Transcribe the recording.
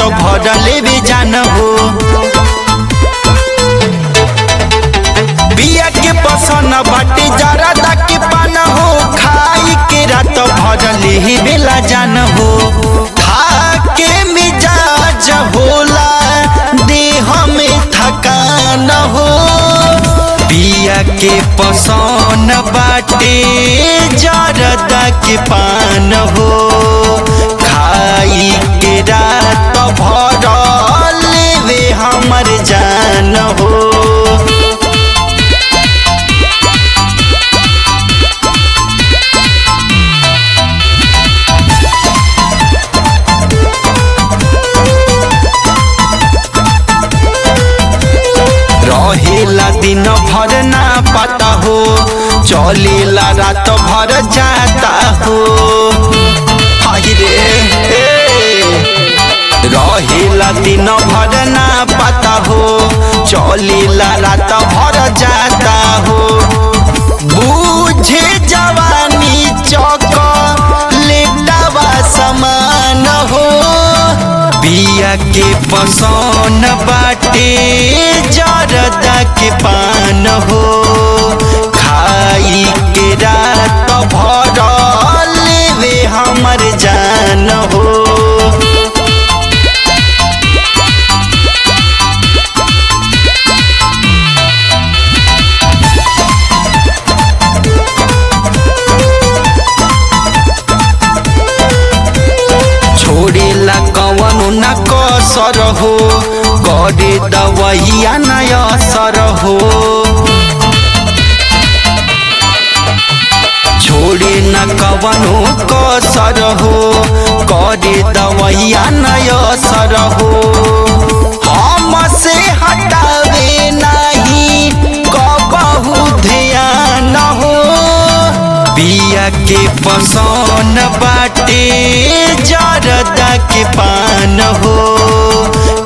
भरले भी जान हो बिया के पसन बाटे जरदा के पान हो खाई के रात भरले ही बेला जान हो खा के मिजाज होला देह में थकान हो बिया के पसन बाटे जरदा के पान हो खाई के रात भर लेवे हमर जान हो रहेला दिन भर ना पता हो चलेला रात भर जाता हो हाय रे ए। रहेला दिन भर ना पता हो चलेला रात भर जाता हो बूझे जवानी चौक लेटावा समान हो बिया के पसन बाटे जरदा के पान हो खाई के रात भर लेवे हमर जान हो छोड़ेला कवनो न कसर हो करे दवैया न असर हो छोड़े न कवनो कसर हो करे दवैया न असर हो हम से हटावे नहीं कबहू ध्यान हो बिया के पसन बाटे जरदा के पान हो